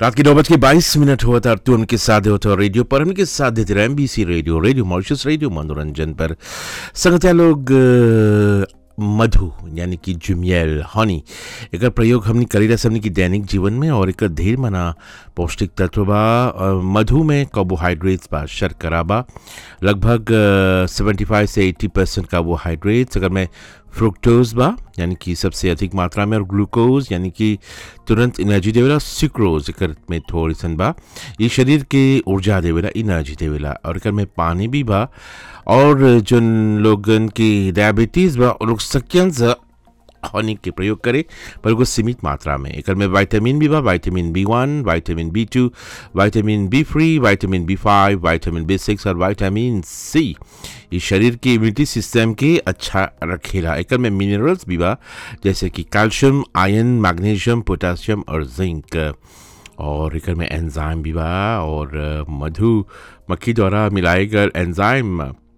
रात के नौ बज के बाईस मिनट हुआ था और तू उनके साथ होता और रेडियो पर उनके साथ देते रहे MBC radio radio Mauritius radio Manoranjan पर संगत लोग अ, मधु यानी कि जुमियल हनी एकर प्रयोग हमने करी रहा हमने की दैनिक जीवन में और एकर ढेर मना पौष्टिक तत्व बा अ, मधु में कार्बोहाइड्रेट्स बा शर्करा बा लगभग सेवेंटी फाइव से एट्टी परसेंट कार्बोहाइड्रेट्स अगर मैं फ्रुक्टोज बा यानी कि सबसे अधिक मात्रा में और ग्लूकोज यानी कि तुरंत एनर्जी देवेला सिक्रोज एकर में थोड़ी सन बा ये शरीर के ऊर्जा देवेला एनर्जी देवेला और एकर में पानी भी बा और जोन लोगन की डायबिटीज़ बा उन लोग सकियन से हनी के प्रयोग करे पर कुछ सीमित मात्रा में एकर में विटामिन भी बा vitamin B one vitamin B two vitamin B three vitamin B five vitamin B six और विटामिन सी ये शरीर के इम्यूनिटी सिस्टम के अच्छा रखेला एकर में मिनरल्स भी बा जैसे कि कैल्शियम आयरन मैग्नीशियम पोटासियम और जिंक और एकर में एंजाइम भी बा और अ, मधु मक्खी द्वारा मिलाए गए एंजाइम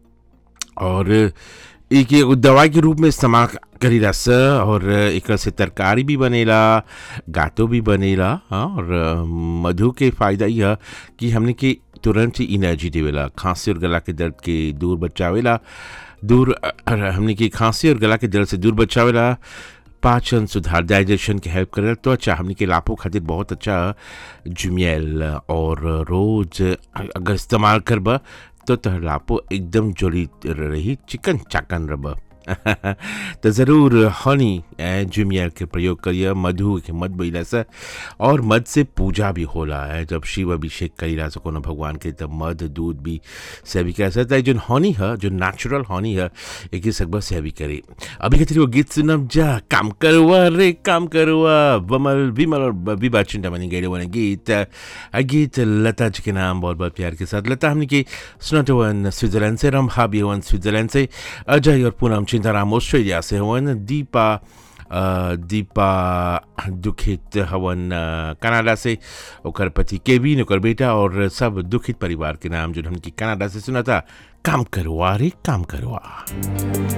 और एक एगो दवाई के रूप में इस्तेमाल करी रस और एक से तरकारी भी बनेला गातो भी बनेला हाँ, और अ, मधु के फ़ायदा यह कि हमने के तुरंत ही एनर्जी देवेला खांसी और गला के दर्द के दूर बचावेला दूर अ, अ, हमने की खांसी और गला के दर्द से दूर बचावेला पाचन सुधार डाइजेशन के हेल्प करे तो अच्छा हमने के लाभों खातिर बहुत अच्छा जुमियल और रोज अगर इस्तेमाल करबा तो तोहर लापो एकदम जोड़ी रही चिकन चाकन रब तो ज़रूर हनी ए, जुमिया के प्रयोग करिए मधु के मध बैला से और मध से पूजा भी होला है जब शिव अभिषेक करीला से कोनो भगवान के तब मध दूध भी से भी कह सकता है जो हनी है जो नेचुरल हनी है एक ही सकबा से भी करे अभी कहते वो गीत सुनब जा काम करवा रे काम करवा बमल विमल और विभा चिंता बनी गए वाले गीत आ गीत लता जी के नाम बहुत बहुत प्यार के साथ लता हमने की सुनते वन स्विट्जरलैंड से रंभा भी हवन स्विट्जरलैंड से अजय और पूनम चिंताराम ऑस्ट्रेलिया से हवन दीपा अ, दीपा दुखित हवन अ, कनाडा से ओकर पति केविन ओकर बेटा और सब दुखित परिवार के नाम जो हमने की कनाडा से सुना था काम करवा रे काम करवा